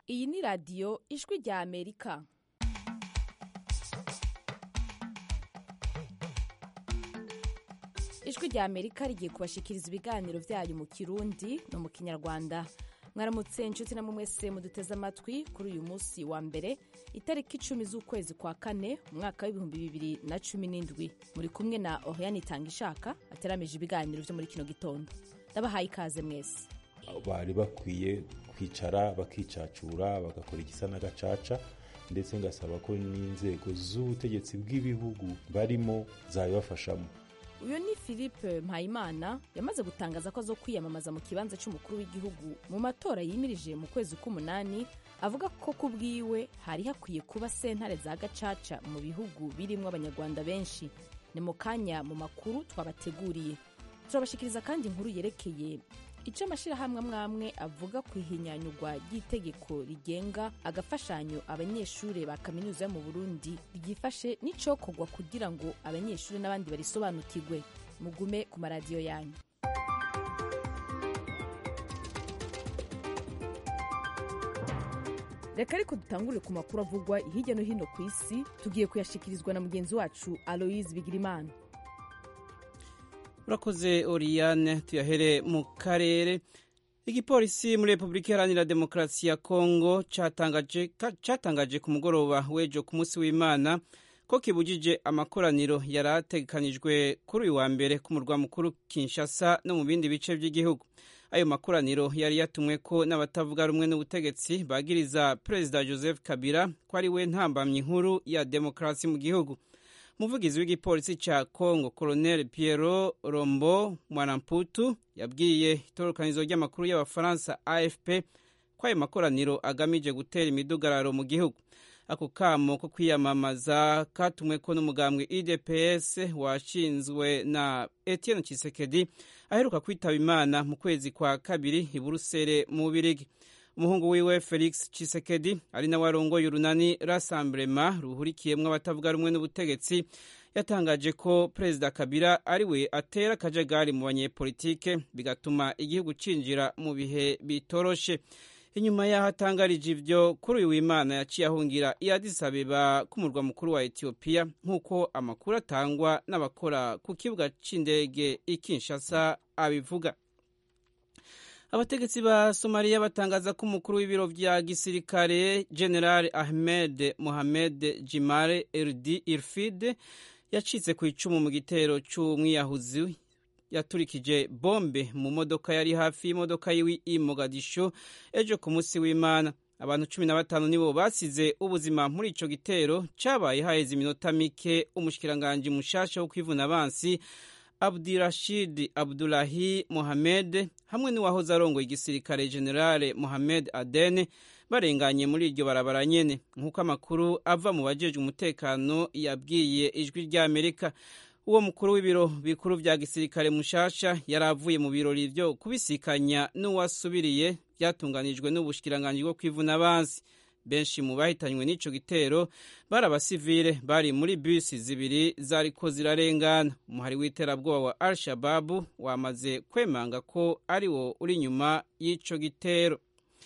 iyi ni radiyo ijwi rya amerika ijwi rya amerika rigiye kubashikiriza ibiganiro byayo mu kirundi no mu kinyarwanda mwaramutse inshuti namwe mwese muduteze amatwi kuri uyu munsi wa mbere itariki icumi z'ukwezi kwa kane umwaka w'ibihumbi bibiri na cumi n'indwi muri kumwe na oriane itanga ishaka ateramije ibiganiro byo muri kino gitondo ndabahaye ikaze mwese bari bakwiye kwicara bakicacura bagakora igisa n'agacaca ndetse ngasaba ko n'inzego z'ubutegetsi bw'ibihugu barimo zabibafashamo uyu ni philippe mpayimana yamaze gutangaza ko azo kwiyamamaza mu kibanza cy'umukuru w'igihugu mu matora yimirije mu kwezi k'umunani avuga ko ku bwiwe hari hakwiye kuba sentare za gacaca mu bihugu birimo abanyarwanda benshi ni mu kanya mu makuru twabateguriye turabashikiriza kandi inkuru yerekeye icyo amashyirahamwe amwe amwe avuga ku ihinyanyurwa ry'itegeko rigenga agafashanyo abanyeshuri ba kaminuza yo mu burundi ryifashe n'icokorwa kugira ngo abanyeshuri n'abandi barisobanukirwe mugume ku maradiyo yanyu reka ariko dutangurire ku makuru avugwa hirya no hino ku isi tugiye kuyashikirizwa na mugenzi wacu aloise bigirimana urakoze oriyane tuyahere mu karere igipolisi muri repubulika iharanira demokarasi ya kongo cyatangaje ku mugoroba w'ejo ku munsi w'imana ko kibujije amakoraniro yari ategekanijwe kuri uyu wa mbere ku murwa mukuru kinshasa no mu bindi bice by'igihugu ayo makoraniro yari yatumwe ko n'abatavuga rumwe n'ubutegetsi bagiriza perezida joseph kabila ko ari we ntambamyi nkuru ya demokarasi mu gihugu umuvugizi w'igipolisi cya congo colonel piero rombo mwaramputu yabwiye itorokanizo ry'amakuru y'abafaransa afp ko ayo makoraniro agamije gutera imidugararo mu gihugu ako kamo ko kwiyamamaza katumwe ko n'umugambwe idps washinzwe na etienne chisekedi aheruka kwitaba imana mu kwezi kwa kabiri i buruseli mu bubirigi umuhungu wiwe felix chisekedi ari nawe arongoye urunani rassemblement ruhurikiyemwo abatavuga rumwe n'ubutegetsi yatangaje ko perezida kabila ari we atera akajagari mu banyepolitike bigatuma igihugu cinjira mu bihe bitoroshe inyuma y'aho atangarije ivyo kuri uyu w'imana yaciye ahungira i addis abeba k'umurwa mukuru wa etiyopiya nk'uko amakuru atangwa n'abakora ku kibuga c'indege i kinshasa abivuga abategetsi ba somaliya batangaza ko umukuru w'ibiro vya gisirikare general ahmed mohamed jimare erdi irfid yacitse ku icumu mu gitero c'umwiyahuzi yaturikije bombe mu modoka yari hafi y'imodoka yiwe i mogadisho ejo ku munsi w'imana abantu cumi na batanu nibo basize ubuzima muri ico gitero cabaye haheze iminota mike umushikiranganji mushasha wo kwivuna abansi abdirashid abdulahi mohamed hamwe n'uwahoze arongoye igisirikare generale mohamed adene barenganye muri iryo barabara nyene nk'uko amakuru ava mu bajejwe umutekano yabwiye ijwi ry'amerika uwo mukuru w'ibiro bikuru vya gisirikare mushasha yari avuye mu birori vyo kubisikanya n'uwasubiriye vyatunganijwe n'ubushikiranganji bwo kwivuna abansi benshi mu bahitanywe n'ico gitero bari abasivile bari muri bisi zibiri zariko zirarengana umuhari w'iterabwoba wa al shababu wamaze kwemanga ko ari wo uri inyuma y'ico gitero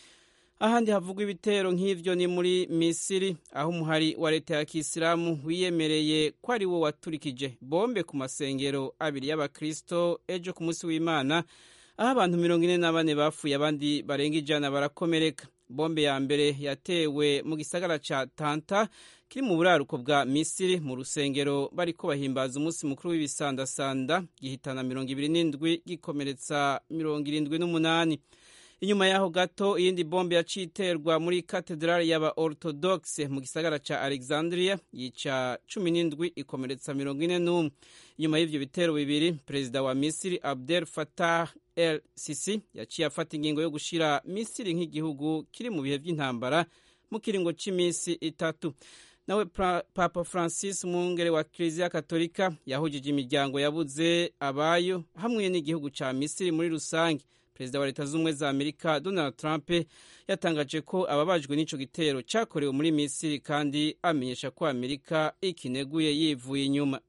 ahandi havugwa ibitero nk'ivyo ni muri misiri aho umuhari wa leta ya kisilamu wiyemereye ko ari wo waturikije bombe ku masengero abiri y'abakristo ejo ku munsi w'imana aho abantu mirongo ine na bane bapfuye abandi barenga ijana barakomereka bombe ya mbere yatewe mu gisagara ca tanta kiri mu buraruko bwa misiri mu rusengero bariko bahimbaza umunsi mukuru w'ibisandasanda gihitana mirongo ibiri n'indwi gikomeretsa mirongo irindwi n'umunani inyuma yaho gato iyindi bombe yaciye iterwa muri katedrali y'aba orthodoxe mu gisagara ca alexandria yica cumi n'indwi ikomeretsa mirongo ine n'umwe inyuma y'ivyo bitero bibiri perezida wa misiri abdel fatah el sisi yaciye afata ingingo yo gushira misiri nk'igihugu kiri mu bihe vy'intambara mu kiringo c'imisi itatu nawe papa francis umwungere wa kiliziya katolika yahujije imiryango yabuze abayo hamwe n'igihugu ca misiri muri rusange perezida wa leta z'ubumwe za amerika donald trump yatangaje ko ababajwe n'ico gitero cakorewe muri misiri kandi amenyesha ko amerika ikineguye yivuye inyuma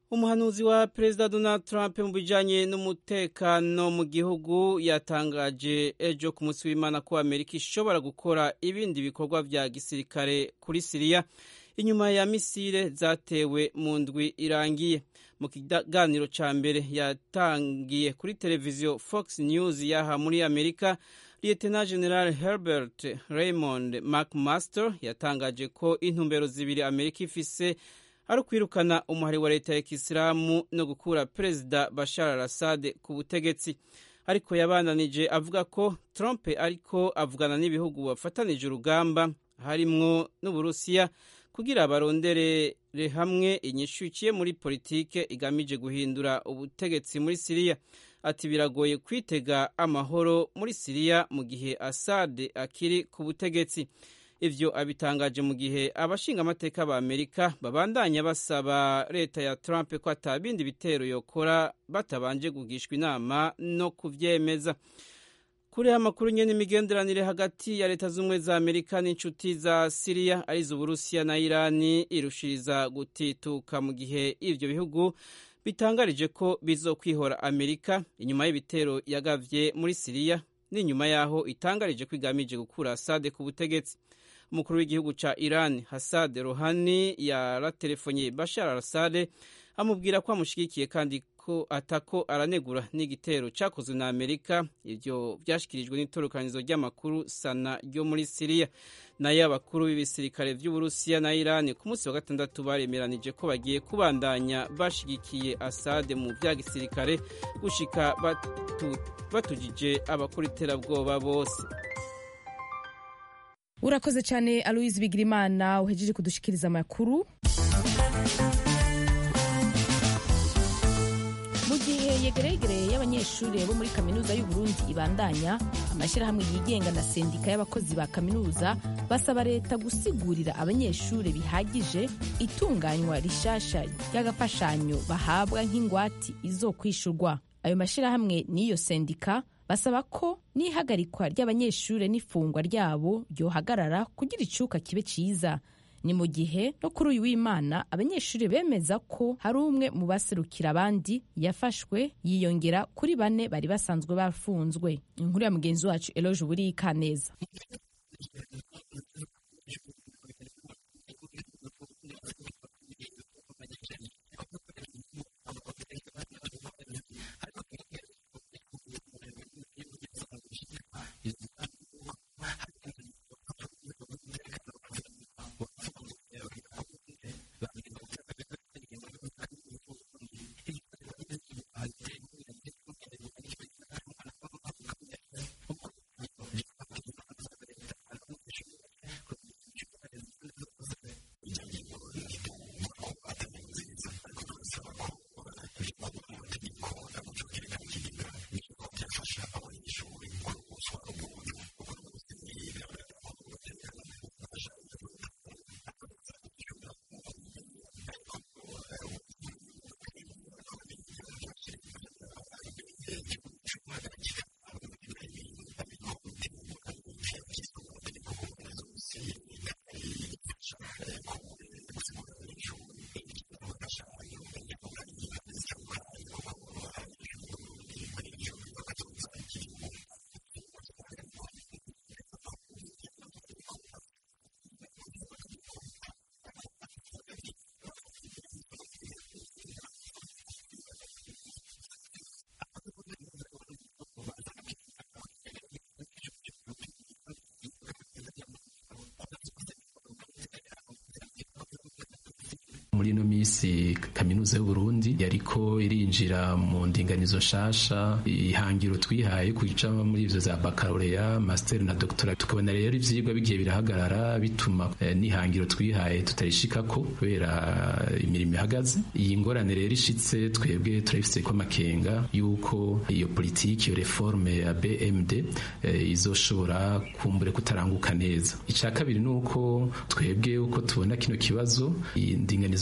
umuhanuzi wa perezida donald trump mu bijanye n'umutekano mu gihugu yatangaje ejo ku munsi w'imana ko amerika ishobora gukora ibindi bikorwa vya gisirikare kuri siriya inyuma ya misile zatewe mu ndwi irangiye mu kiganiro ca mbere yatangiye kuri televiziyo fox news yaha muri amerika lieutenant general herbert raymond mcmaster yatangaje ko intumbero zibiri amerika ifise ari ukwirukana umuhari wa leta ya kisilamu no gukura perezida bashar al assad ku butegetsi ariko yabandanije avuga ko trump ariko avugana n'ibihugu bafatanije urugamba harimwo n'uburusiya kugira baronderere hamwe inyishu iciye muri politike igamije guhindura ubutegetsi muri siriya ati biragoye kwitega amahoro muri siriya mu gihe assad akiri ku butegetsi ivyo abitangaje mu gihe abashinga amateka ba amerika babandanya basaba leta ya trump ko atabindi bitero yokora batabanje kugishwa inama no kuvyemeza kuri amakuru nyene imigenderanire hagati ya leta z'ubumwe za amerika n'inshuti za siriya arizo uburusiya na irani irushiriza gutituka mu gihe ivyo bihugu bitangarije ko bizokwihora amerika inyuma y'ibitero yagavye muri siriya n'inyuma yaho itangarije ko igamije gukura asade ku butegetsi umukuru w'igihugu ca iran hasad rohani yaratelefonye bashar al assad amubwira ko amushigikiye kandi ko atako aranegura n'igitero cakozwe na amerika ivyo vyashikirijwe n'itorokanizo ry'amakuru sana ryo muri siriya nayo abakuru b'ibisirikare vy'uburusiya na irani ku munsi wa gatandatu baremeranije ko bagiye kubandanya bashigikiye asade mu vya gisirikare gushika batu, batujije abakora iterabwoba bose urakoze cyane aloise bigirimana uhejeje kudushikiriza amakuru mu gihe yegeregere y'abanyeshuri bo muri kaminuza y'uburundi ibandanya amashyirahamwe yigenga na sendika y'abakozi ba kaminuza basaba leta gusigurira abanyeshuri bihagije itunganywa rishasha ry'agafashanyo bahabwa nk'ingwati izo kwishurwa ayo mashyirahamwe n'iyo sendika basaba ko n'ihagarikwa ry'abanyeshuri n'ifungwa ryabo ryohagarara kugira icuka kibe ciza ni mu gihe no kuri uyu w'imana abanyeshuri bemeza ko hari umwe mu baserukira abandi yafashwe yiyongera kuri bane bari basanzwe bafunzwe inkuru ya mugenzi wacu eloge buri kaneza muri ino minsi kaminuza y'uburundi yariko irinjira mu ndinganizo nshasha ihangiro twihaye kuja muri ivyo za bakaloreya master na doctora tukabona rero ivyigwa bigiye birahagarara bituma eh, n'ihangiro twihaye tutarishikako kubera imirimo ihagaze iyi ngorane rero ishitse twebwe turabifise ko amakenga yuko iyo politiki iyo reforme ya BMD eh, izoshobora kumbure kutaranguka neza ica kabiri nuko twebwe uko tubona kino kibazo indinganizo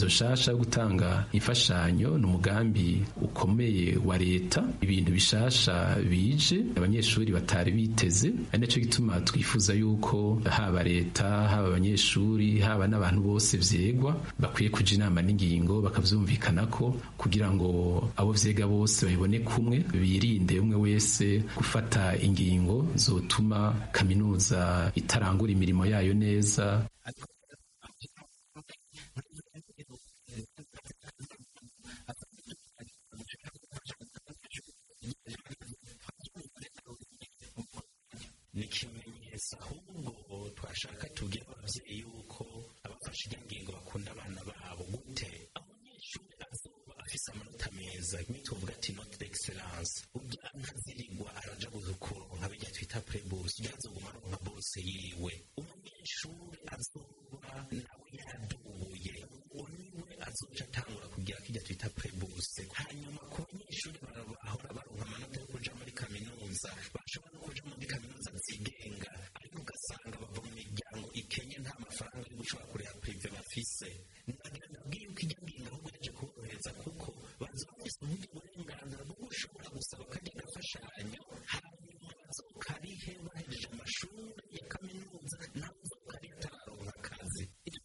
nshasha yo gutanga imfashanyo ni umugambi ukomeye wa leta ibintu bishasha bije abanyeshuri batari biteze ari nacyo gituma twifuza yuko haba leta haba abanyeshuri haba n'abantu bose vyegwa bakwiye kuja inama n'ingingo bakavyumvikana ko kugira ngo abo vyega bose babibone kumwe birinde umwe wese gufata ingingo zotuma kaminuza itarangura imirimo yayo neza ni ikimenyetso ahubwo twashaka tubwire ababyeyi yuko abafashe iyo ngingo bakunda abana babo gute umunyeshuri azoba afise amanota meza imwe tuvuga ati note d'excellence ubwo ntazirigwa araja kuronka bijya twita prebus ujya azoguma aronka bose yiwe umunyeshuri azoba nawe yadubuye niwe azoca atangura kugira kijya twita prebus hanyuma ku banyeshuri bahora baronka amanota yo kuja muri kaminuza bashobora no kuja muri kaminuza zigenga ariko ugasanga bava mu miryango ikenye nta mafaranga yo gushobora kureba prive bafise ndagira ndabwiye yuko ijya ngingo ahubwo yaje kuborohereza kuko baza bafise ubundi burenganzira bwo gushobora gusaba kajya gafashanyo hanyuma bazokarihe bahejeje amashuri ya kaminuza nawe uzokarihe atararonka akazi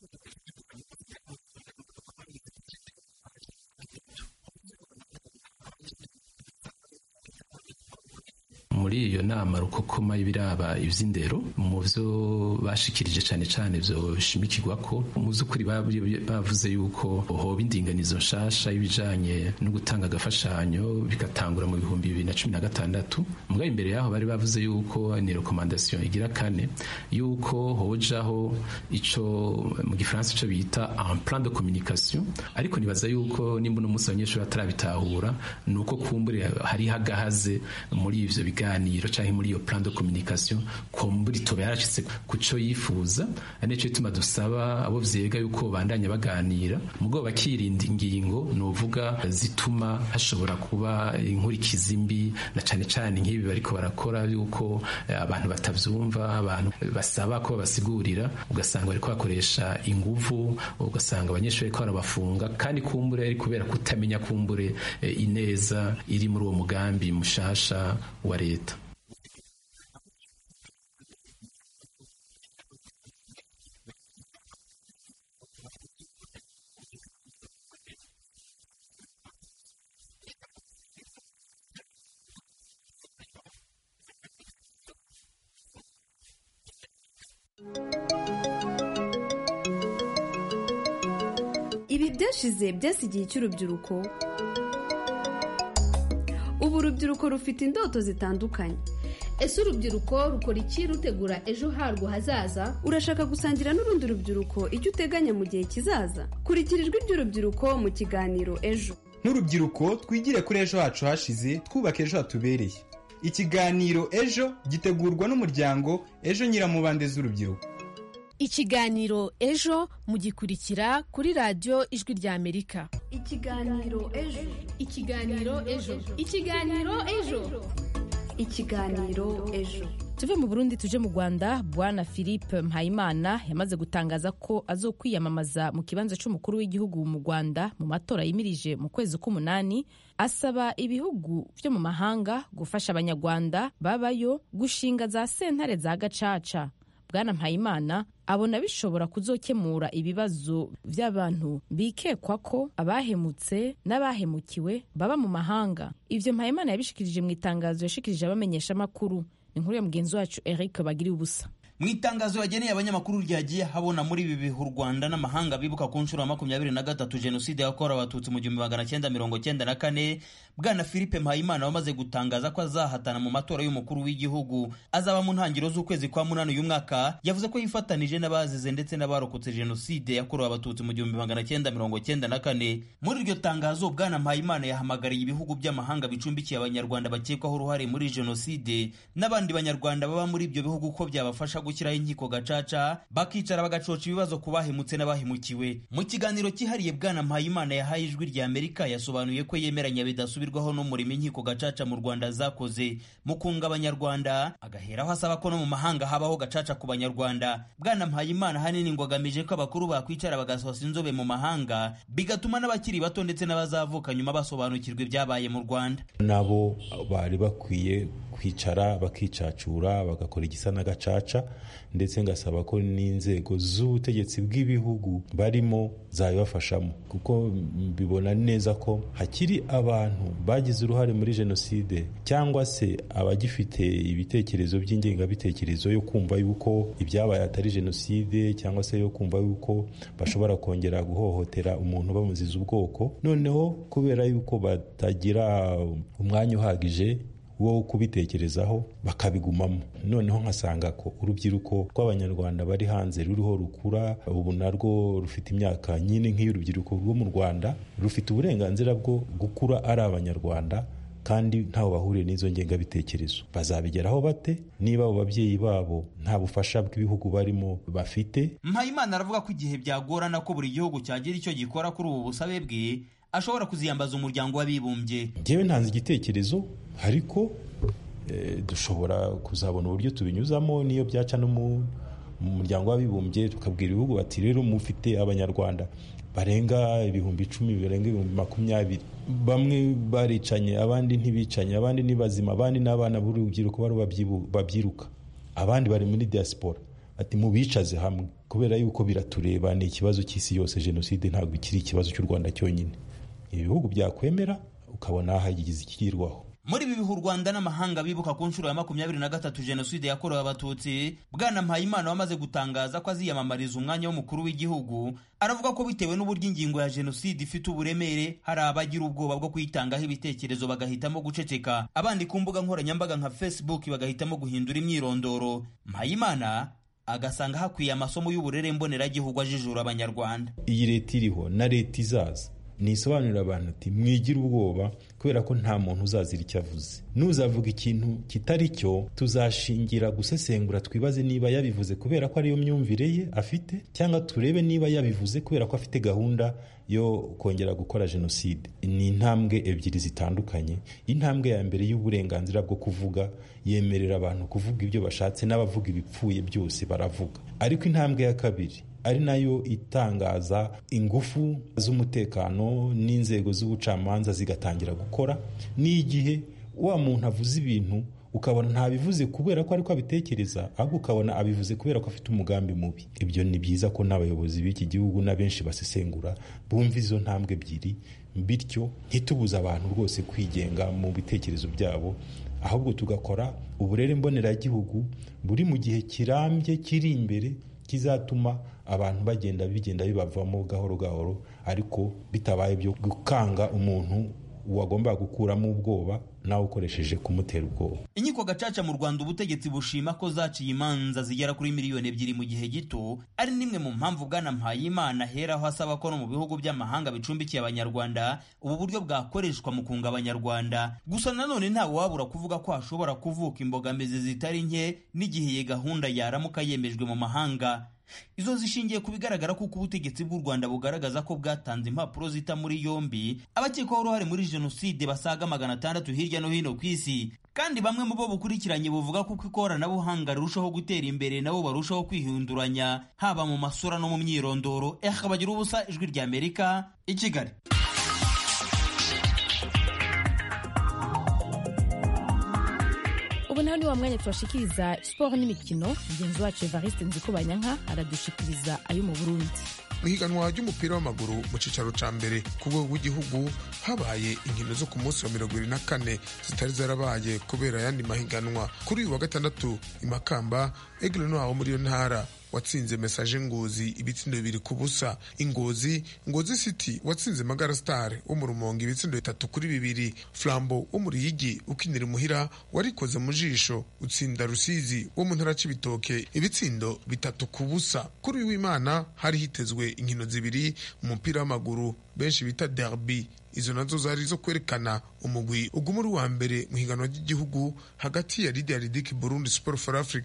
muri iyo nama rukokoma y'ibiraba ivy'indero mu vyo bashikirije cane cane vyo shimikirwa ko mu vy'ukuri bavuze yuko hoba indinganizo nshasha y'ibijanye no gutanga agafashanyo bigatangura mu bihumbi bibiri na cumi na gatandatu mugabo imbere yaho bari bavuze yuko ni rekomandasiyo igira kane yuko hojaho ico mu gifaransa ico bita un plan de communication ariko nibaza yuko nimba uno munsi abanyeshuri batarabitahura ni uko kumbure hariho agahaze muri ivyo biganiro canke muri iyo plan de communication kumbure itoba yarashitse ku co yifuza ari nico gituma dusaba abo vyega yuko bandanya baganira mugabo bakirinda ingingo novuga zituma hashobora kuba inkurikizi mbi na cane cane nk'ibi bariko barakora yuko abantu batavyumva abantu basaba ko babasigurira ugasanga bariko bakoresha inguvu ugasanga abanyeshuri bariko barabafunga kandi kumbure ari kubera kutamenya kumbure ineza iri muri uwo mugambi mushasha wa leta ibi byashize byasigiye cy'urubyiruko ubu urubyiruko rufite indoto zitandukanye ese urubyiruko rukora iki rutegura ejo harwo hazaza urashaka gusangira n'urundi rubyiruko icyo uteganya mu gihe kizaza kurikira ijwi ry'urubyiruko mu kiganiro ejo nk'urubyiruko twigire kuri ejo hacu hashize twubaka ejo hatubereye ikiganiro ejo gitegurwa n'umuryango ejo nyiramubande z'urubyiruko ikiganiro ejo mugikurikira kuri radiyo ijwi ry'amerika ikiganiro ejo ikiganiro ejo ikiganiro ejo ikiganiro ejo tuve mu burundi tuje mu rwanda bwana philippe mpayimana yamaze gutangaza ko azokwiyamamaza mu kibanza cy'umukuru w'igihugu mu rwanda mu matora yimirije mu kwezi k'umunani asaba ibihugu byo mu mahanga gufasha abanyarwanda babayo gushinga za sentare za gacaca bwana mpayimana abona bishobora kuzokemura ibibazo by'abantu bikekwa ko abahemutse n'abahemukiwe baba mu mahanga ibyo mpayimana yabishikirije mu itangazo yashikirije abamenyeshamakuru ni inkuru ya mugenzi wacu eric bagiriye ubusa mu itangazo yageneye abanyamakuru ryagiye habona muri ibi bihe u rwanda n'amahanga bibuka ku nshuro ya makumyabiri na gatatu jenoside yakorewe abatutsi mu gihumbi magana cyenda mirongo cyenda na kane bwana philippe mpayimana wamaze gutangaza ko azahatana mu matora y'umukuru w'igihugu azaba mu ntangiriro z'ukwezi kwa munani uyu mwaka yavuze ko yifatanije n'abazize ndetse n'abarokotse jenoside yakorewe abatutsi mu gihumbi magana cyenda mirongo cyenda na kane muri iryo tangazo bwana mpayimana yahamagariye ibihugu by'amahanga bicumbikiye abanyarwanda bakekwaho uruhare muri jenoside n'abandi banyarwanda baba muri ibyo bihugu ko byabafasha gushyiraho inkiko gacaca bakicara bagacoca ibibazo ku bahemutse n'abahemukiwe mu kiganiro cyihariye bwana mpayimana yahaye ijwi rya amerika yasobanuye ko yemeranya bidasubira bidasubirwaho n'umurimo inkiko gacaca mu rwanda zakoze mu kunga abanyarwanda agaheraho asaba ko no mu mahanga habaho gacaca ku banyarwanda bwana mpayimana hanini ngo agamije ko abakuru bakwicara bagasohoza inzobe mu mahanga bigatuma n'abakiri bato ndetse n'abazavuka nyuma basobanukirwa ibyabaye mu rwanda nabo bari bakwiye kwicara bakicacura bagakora igisa n'agacaca ndetse ngasaba ko n'inzego z'ubutegetsi bw'ibihugu barimo zabibafashamo kuko mbibona neza ko hakiri abantu bagize uruhare muri jenoside cyangwa se abagifite ibitekerezo by'ingengabitekerezo yo kumva yuko ibyabaye atari jenoside cyangwa se yo kumva yuko bashobora kongera guhohotera umuntu bamuziza ubwoko noneho kubera yuko batagira umwanya uhagije wo kubitekerezaho bakabigumamo noneho nkasanga ko urubyiruko rw'abanyarwanda bari hanze ruriho rukura ubu narwo rufite imyaka nyine nk'iy'urubyiruko rwo mu rwanda rufite uburenganzira bwo gukura ari abanyarwanda kandi ntaho bahuriye n'izo ngengabitekerezo bazabigeraho bate niba abo babyeyi babo nta bufasha bw'ibihugu barimo bafite mpayimana aravuga ko igihe byagorana ko buri gihugu cyagira icyo gikora kuri ubu busabe bwe ashobora kuziyambaza umuryango w'abibumbye ngewe ntanze igitekerezo ariko dushobora kuzabona uburyo tubinyuzamo n'iyo byaca no mu muryango w'abibumbye tukabwira ibihugu bati rero mufite abanyarwanda barenga ibihumbi icumi barenga ibihumbi makumyabiri bamwe baricanye abandi ntibicanye abandi ni bazima abandi n'abana b'urubyiruko bari babyiruka abandi bari muri diaspora ati mubicaze hamwe kubera yuko biratureba ni ikibazo cy'isi yose jenoside ntabwo ikiri ikibazo cy'u rwanda cyonyine ibihugu byakwemera ukabona hagize ikigirwaho muri ibi bihe u rwanda n'amahanga bibuka ku nshuro ya makumyabiri na gatatu jenoside yakorewe abatutsi bwana mpayimana wamaze gutangaza ko aziyamamariza umwanya w'umukuru w'igihugu aravuga ko bitewe n'uburyo ingingo ya jenoside ifite uburemere hari abagira ubwoba bwo kuyitangaho ibitekerezo bagahitamo guceceka abandi ku mbuga nkoranyambaga nka facebook bagahitamo guhindura imyirondoro mpayimana agasanga hakwiye amasomo y'uburere mboneragihugu ajijura abanyarwanda iyi leta iriho na leta izaza nisobanurira abantu ati mwigire ubwoba kubera ko nta muntu uzazira icyo avuze nuzavuga ikintu kitari cyo tuzashingira gusesengura twibaze niba yabivuze kubera ko ariyo myumvire ye afite cyangwa turebe niba yabivuze kubera ko afite gahunda yo kongera gukora jenoside ni intambwe ebyiri zitandukanye intambwe ya mbere y'uburenganzira bwo kuvuga yemerera abantu kuvuga ibyo bashatse n'abavuga ibipfuye byose baravuga ariko intambwe ya kabiri ari nayo itangaza ingufu z'umutekano n'inzego z'ubucamanza zigatangira gukora n'igihe wa muntu avuze ibintu ukabona ntabivuze kubera ko ariko abitekereza ahubwo ukabona abivuze kubera ko afite umugambi mubi ibyo ni byiza ko n'abayobozi b'iki gihugu n'abenshi basesengura bumva izo ntambwe ebyiri bityo ntitubuze abantu rwose kwigenga mu bitekerezo byabo ahubwo tugakora uburere mboneragihugu buri mu gihe kirambye kiri imbere kizatuma abantu bagenda bigenda bibavamo gahoro gahoro ariko bitabaye byo gukanga umuntu wagombaga gukuramo ubwoba nawe ukoresheje kumutera ubwoba inkiko gacaca mu rwanda ubutegetsi bushima ko zaciye imanza zigera kuri miliyoni ebyiri mu gihe gito ari n'imwe mu mpamvu bwana mpayimana aheraho asaba ko no mu bihugu by'amahanga bicumbikiye abanyarwanda ubu buryo bwakoreshwa mu kunga abanyarwanda gusa nanone ntawe wabura kuvuga ko hashobora kuvuka imbogamizi zitari nke n'igihe iyi gahunda yaramuka yemejwe mu mahanga izo zishingiye ku bigaragara kuko ubutegetsi bw'u rwanda bugaragaza ko bwatanze impapuro zita muri yombi abakekwaho uruhare muri jenoside basaga magana atandatu hirya no hino ku isi kandi bamwe mu bo bukurikiranye buvuga ko uko ikoranabuhanga rirushaho gutera imbere nabo barushaho kwihinduranya haba mu masura no mu myirondoro eka bagira ubusa ijwi rya amerika i kigali ubu naho ni wa mwanya tubashikiriza siporo n'imikino mugenzi wacu evariste nzikubanyanka aradushikiriza ayo mu burundi mu higanwa ry'umupira w'amaguru mu cyicaro cya mbere ku rwego rw'igihugu habaye inkino zo ku munsi wa mirongo irindwi na kane zitari zarabaye kubera ayandi mahiganwa kuri uyu wa gatandatu i makamba egile waho muri iyo ntara watsinze mesaje ngozi ibitsindo bibiri ku busa ingozi ngozi city watsinze magara star wo mu rumonge ibitsindo bitatu kuri bibiri flambo wo mu ruyigi ukinira imuhira warikoze mu jisho utsinda rusizi wo mu ntara c'ibitoke ibitsindo bitatu ku busa kuri uyu w'imana hari hitezwe inkino zibiri mu mupira w'amaguru benshi bita derby izo nazo zari zo kwerekana umugwi uguma uri wa mbere mu higanwa ry'igihugu hagati ya lidia ridiki burundi sport for africa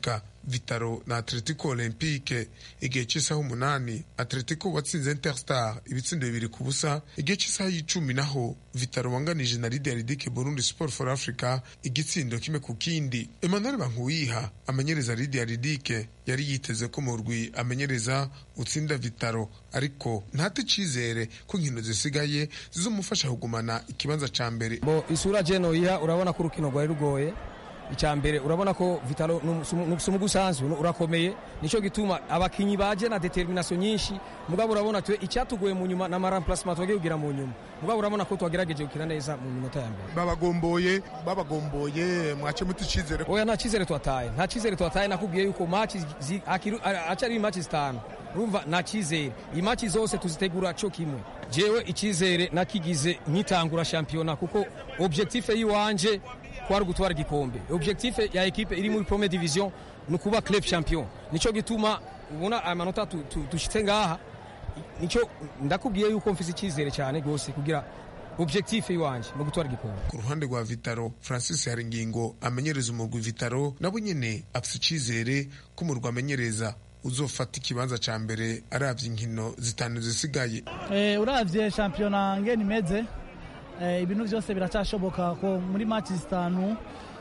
vitaro na atletico olympique igihe cy'isaha umunani atletico watsinze interstar ibitsindo bibiri ku busa igihe cy'isaha y'icumi naho vitaro wanganije na lidia ridike burundi sport for africa igitsindo kimwe ku kindi emmanuel bankuyiha amenyereza lidia ridike yari yiteze ko mu rwi amenyereza utsinda vitaro ariko ntate icizere ko inkino zisigaye zizomufasha kugumana ikibanza ca mbere bo isura jeno iha urabona ko urukino rwari rugoye icya mbere urabona ko vitalo si umugusanzwe urakomeye nicyo gituma abakinyi baje na determination nyinshi mugabo urabona twe icyatugoye mu nyuma na maramplacement twagiye kugira mu nyuma mugabo urabona ko twagerageje gukina neza mu minota ya mbere babagomboye babagomboye mwace muti icizere oya nta cyizere twataye nta cyizere twataye nakubwiye yuko match acari match zitanu urumva nta cyizere iyi match zose tuzitegura cyo kimwe jewe icyizere nakigize nkitangura shampiyona kuko objectif yiwanje kwari gutwara igikombe objectif ya ekipe iri muri première division ni ukuba club champion nico gituma ubona amanota dushitse ngaha nico ndakubwiye yuko mfise icyizere cyane rwose kugira objectif iwanje no gutwara igikombe ku ruhande rwa vitaro francis haringingo amenyereza umurwi vitaro nabo nyene afise icyizere ko umurwi amenyereza uzofata ikibanza ca mbere aravye inkino zitanu zisigaye eh, uravye shampiyona ngene imeze ibintu byose biracyashoboka ko muri match zitanu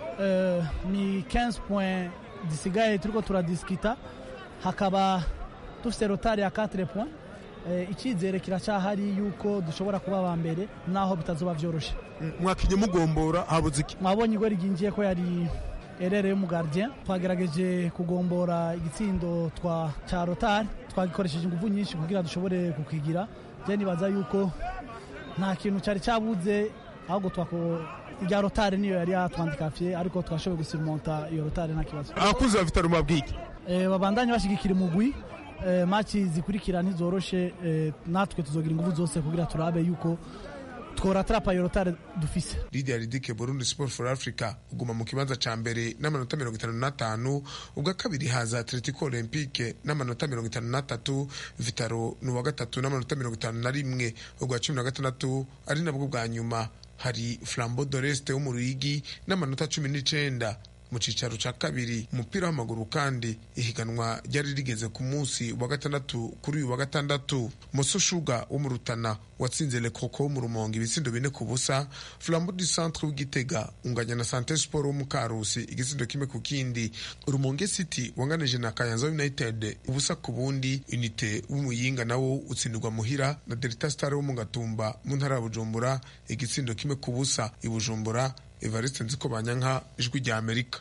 ni 15 point zisigaye turiko turadiskita hakaba dufite rotari ya 4 point icyizere kiracyahari yuko dushobora kuba aba mbere naho bitazoba byoroshye mwakinye mugombora habuze iki mwabonye igori ryinjiye ko yari erere y'umugardien twagerageje kugombora igitsindo twa cya rotari twagikoresheje ingufu nyinshi kugira dushobore kukigira je nibaza yuko nta kintu cyari cyabuze ahubwo twako irya rotari niyo yari yatwandikafiye ariko twashoboye gusimonta iyo rotari nta kibazo abakunzi ba vitaro mabwiki e, babandanye bashigikira umugwi e, maci zikurikira ntizoroshe e, natwe tuzogira ingufu zose kugira turabe yuko tworatrapa iyo rotari dufise lidia ridike burundi sport for africa uguma mu kibanza ca mbere n'amanota mirongo itanu n'atanu ubwa kabiri haza atletico olympique n'amanota mirongo itanu n'atatu vitaro ni uwa gatatu n'amanota mirongo itanu na rimwe ubwa cumi na gatandatu ari nabwo bwa nyuma hari flambo doreste wo mu ruyigi n'amanota cumi n'icenda mu cicaro ca kabiri umupira w'amaguru kandi ihiganwa ryari rigeze ku munsi wa gatandatu kuri uyu wa gatandatu moso shuga wo mu rutana watsinze le koko wo mu rumonge ibitsindo bine ku busa flambo du centre w'igitega unganya na sante sport wo mu karusi igitsindo kimwe ku kindi rumonge city wanganije na kayanza united ubusa ku bundi unite w'umuyinga nawo utsindirwa muhira na delta star wo mu gatumba mu ntara ya bujumbura igitsindo kimwe ku busa i bujumbura evariste nziko banyanka ijwi rya amerika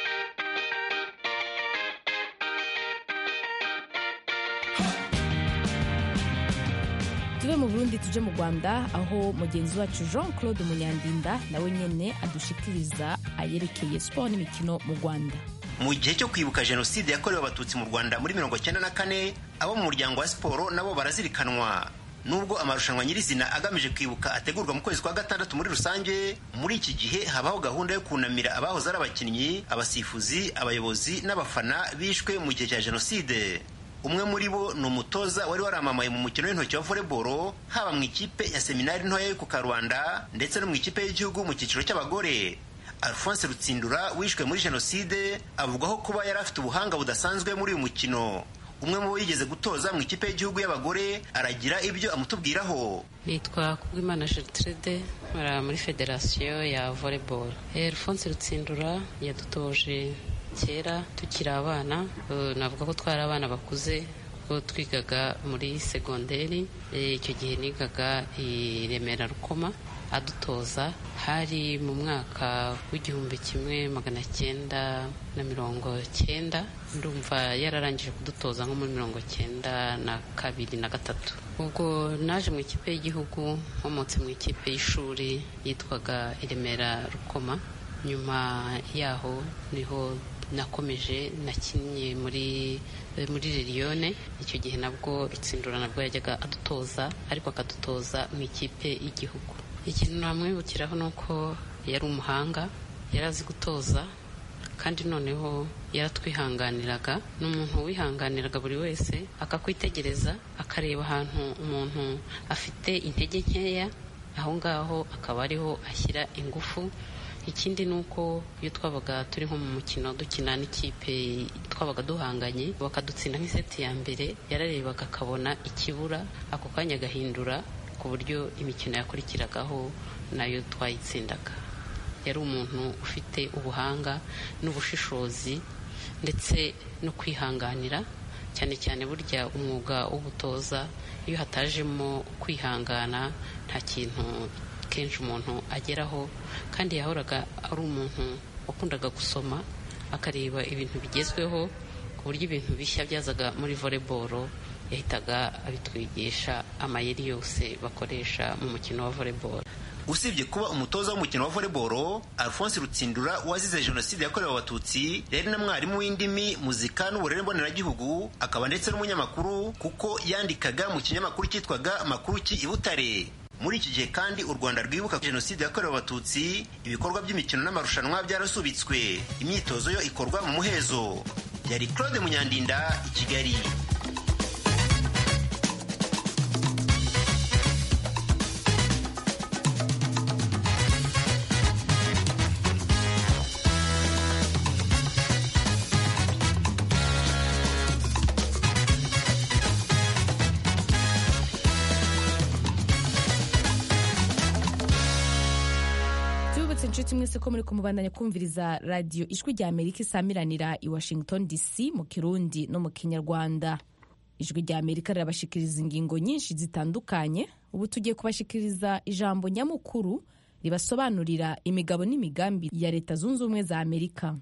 tuve mu burundi tuje mu rwanda aho mugenzi wacu jean claude munyandinda nawe nyene adushikiriza ayerekeye siporo n'imikino mu rwanda mu gihe cyo kwibuka jenoside yakorewe abatutsi mu rwanda muri mirongo cyenda na kane abo mu muryango wa siporo nabo barazirikanwa nubwo amarushanwa nyirizina agamije kwibuka ategurwa mu kwezi kwa gatandatu muri rusange muri iki gihe habaho gahunda yo kunamira abahoze ari abakinnyi abasifuzi abayobozi n'abafana bishwe mu gihe cya jenoside umwe muri bo ni umutoza wari waramamaye mu mukino w'intoki wa voleboro haba mu ikipe ya seminari ntoya yo ku karubanda ndetse no mu ikipe y'igihugu mu cyiciro cy'abagore alphonse rutsindura wishwe muri jenoside avugwaho kuba yari afite ubuhanga budasanzwe muri uyu mukino umwe mu bo yigeze gutoza mu ikipe y'igihugu y'abagore aragira ibyo amutubwiraho nitwa kubwimana gertrude nkora muri federasiyo ya volleyball alphonse rutsindura yadutoje kera tukiri abana navuga ko twari abana bakuze ko twigaga muri segonderi icyo gihe nigaga i remera rukoma adutoza hari mu mwaka w'igihumbi kimwe magana cyenda na mirongo cyenda ndumva yararangije kudutoza nko muri mirongo cyenda na kabiri na gatatu ubwo naje mu ikipe y'igihugu nkomotse mu ikipe y'ishuri yitwaga i remera rukoma nyuma yaho niho nakomeje nakinnye muri muri liliyone icyo gihe nabwo rutsindura nabwo yajyaga adutoza ariko akadutoza mu ikipe y'igihugu ikintu namwibukiraho ni uko yari umuhanga yari azi gutoza kandi noneho yaratwihanganiraga ni umuntu wihanganiraga buri wese akakwitegereza akareba ahantu umuntu afite intege nkeya aho ngaho akaba ariho ashyira ingufu ikindi ni uko iyo twabaga turi nko mu mukino dukina n'ikipe twabaga duhanganye bakadutsinda nk'iseti ya mbere yararebaga akabona ikibura ako kanya agahindura ku buryo imikino yakurikiragaho nayo twayitsindaga yari umuntu ufite ubuhanga n'ubushishozi ndetse no kwihanganira cyane cyane burya umwuga w'ubutoza iyo hatajemo kwihangana nta kintu kenshi umuntu ageraho kandi yahoraga ari umuntu wakundaga gusoma akareba ibintu bigezweho ku buryo ibintu bishya byazaga muri voleboro yahitaga abitwigisha amayeri yose bakoresha mu mukino wa voleboro usibye kuba umutoza w'umukino wa voleboro alphonse rutsindura wazize jenoside yakorewe abatutsi yari na mwarimu w'indimi muzika n'uburere mboneragihugu akaba ndetse n'umunyamakuru kuko yandikaga mu kinyamakuru cyitwaga makuru ki i butare muri iki gihe kandi u rwanda rwibuka jenoside yakorewe abatutsi ibikorwa by'imikino n'amarushanwa byarasubitswe imyitozo yo ikorwa mu muhezo yari claude munyandinda i kigali tubibutse inshuti mwese ko muri kumubandanya kumviriza radiyo ijwi rya amerika isamiranira i washington dc mu kirundi no mu kinyarwanda ijwi rya amerika rirabashikiriza ingingo nyinshi zitandukanye ubu tugiye kubashikiriza ijambo nyamukuru ribasobanurira imigabo n'imigambi ya leta zunze ubumwe za amerika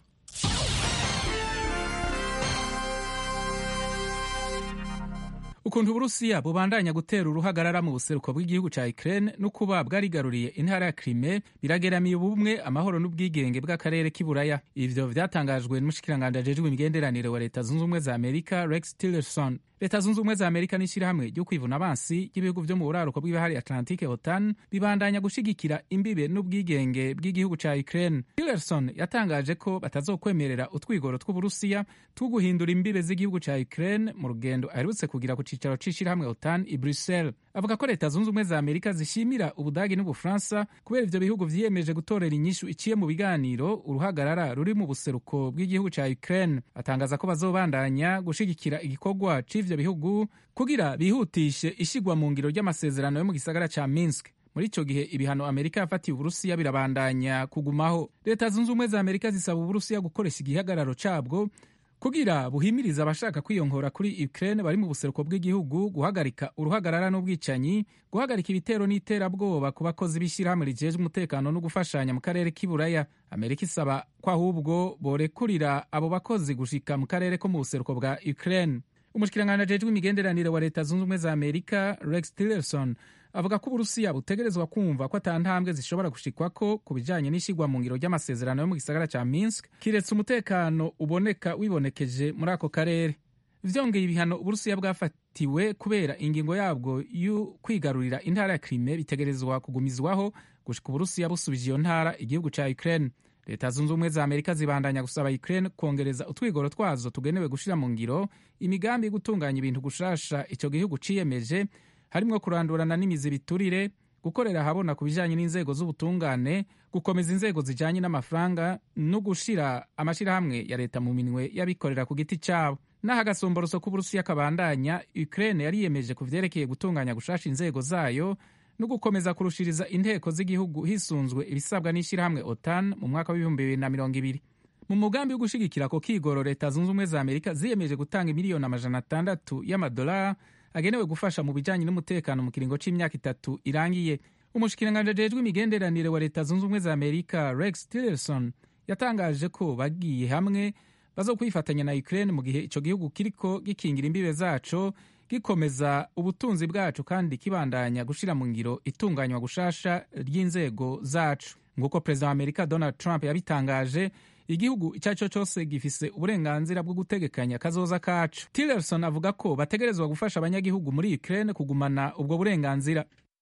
ukuntu uburusiya bubandanya gutera uruhagarara mu buseruko bw'igihugu ca Ukraine no kuba bwarigaruriye intara ya Crimea birageramiye ubumwe amahoro n'ubwigenge bw'akarere k'iburaya ivyo vyatangajwe n'umushikiranganji ajejwe imigenderanire wa leta zunze ubumwe za amerika rex tillerson leta zunze ubumwe za amerika n'ishyirahamwe ryo kwivuna abansi ry'ibihugu vyo mu buraruko bw'ibahari atlantique otan bibandanya gushigikira imbibe n'ubwigenge bw'igihugu ca Ukraine tillerson yatangaje ko batazokwemerera utwigoro tw'uburusiya two guhindura imbibe z'igihugu ca Ukraine mu rugendo aherutse kugira ku cicaro c'ishirahamwe otan i bruxelles avuga ko leta zunze ubumwe za amerika zishimira ubudagi n'ubufaransa kubera ivyo bihugu vyiyemeje gutorera inyishu iciye mu biganiro uruhagarara ruri mu buseruko bw'igihugu ca Ukraine atangaza ko bazobandanya gushigikira igikorwa c'ivyo bihugu kugira bihutishe ishigwa mu ngiro ry'amasezerano yo mu gisagara ca Minsk muri ico gihe ibihano amerika yafatiye uburusiya birabandanya kugumaho leta zunze ubumwe za amerika zisaba uburusiya gukoresha igihagararo cabwo kugira buhimiriza abashaka kwiyongora kuri Ukraine bari mu buseruko bw'igihugu guhagarika uruhagarara n'ubwicanyi guhagarika ibitero n'iterabwoba ku bakozi b'ishyirahamwe rijejwe umutekano no gufashanya mu karere k'iburaya amerika isaba ko ahubwo borekurira abo bakozi gushika mu karere ko mu buseruko bwa Ukraine umushikiranganji ajejwe imigenderanire wa leta zunze ubumwe za amerika rex tillerson avuga ko uburusiya butegerezwa kumva ko ata ntambwe zishobora gushikwako ku bijanye n'ishigwa mu ngiro ry'amasezerano yo mu gisagara ca minsk kiretse umutekano uboneka wibonekeje muri ako karere vyongeye ibihano uburusiya bwafatiwe kubera ingingo yabwo yo kwigarurira intara ya krime bitegerezwa kugumizwaho gushika uburusiya busubije iyo ntara igihugu ca ukraine leta zunze ubumwe za amerika zibandanya gusaba ukraine kongereza utwigoro twazo tugenewe gushira mu ngiro imigambi yo gutunganya ibintu gushasha ico gihugu ciyemeje harimwo kurandurana n'imizi biturire gukorera ahabona ku bijanye n'inzego z'ubutungane gukomeza inzego zijanye n'amafaranga no gushira amashirahamwe ya leta mu minwe y'abikorera ku giti cabo naho agasomboroso k'uburusiya kabandanya ukraine yariyemeje ku vyerekeye gutunganya gushasha inzego zayo no gukomeza kurushiriza inteko z'igihugu hisunzwe ibisabwa n'ishyirahamwe otan mu mwaka w'ibihumbi bibiri na mirongo ibiri mu mugambi wo gushigikira ako kigoro leta zunze ubumwe za amerika ziyemeje gutanga miliyoni amajana atandatu y'amadolari agenewe gufasha mu bijanye n'umutekano mu kiringo c'imyaka itatu irangiye umushikiranganji ajejwe imigenderanire wa leta zunze ubumwe za amerika rex tillerson yatangaje ko bagiye hamwe bazokwifatanya na ukraine mu gihe ico gihugu kiriko gikingira imbibe zaco gikomeza ubutunzi bwacu kandi kibandanya gushira mu ngiro itunganywa gushasha ry'inzego zacu nk'uko perezida wa amerika donald trump yabitangaje igihugu icyo ari cyo cyose gifise uburenganzira bwo gutegekanya kazoza kacu tillerson avuga ko bategerezwa gufasha abanyagihugu muri ukraine kugumana ubwo burenganzira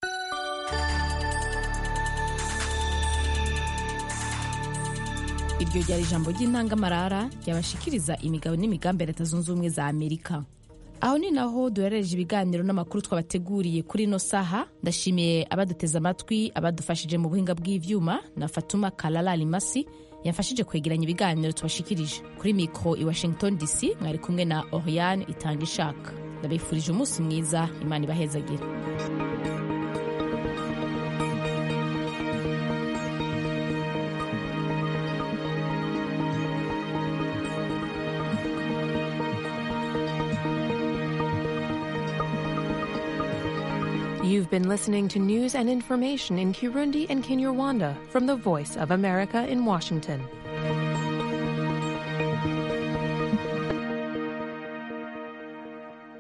iryo ryari ijambo ry'intangamarara ryabashikiriza imigabo n'imigambi ya leta zunze ubumwe za amerika aho ni naho duherereje ibiganiro n'amakuru twabateguriye kuri ino saha ndashimiye abaduteze amatwi abadufashije mu buhinga bw'ivyuma na fatuma kalala limasi yafashije kwegeranya ibiganiro tubashikirije kuri mikro i washington dc mwari kumwe na oriane itanga ishaka ndabifurije umunsi mwiza imana ibahezagire You've been listening to news and information in Kirundi and Kinyarwanda from the Voice of America in Washington.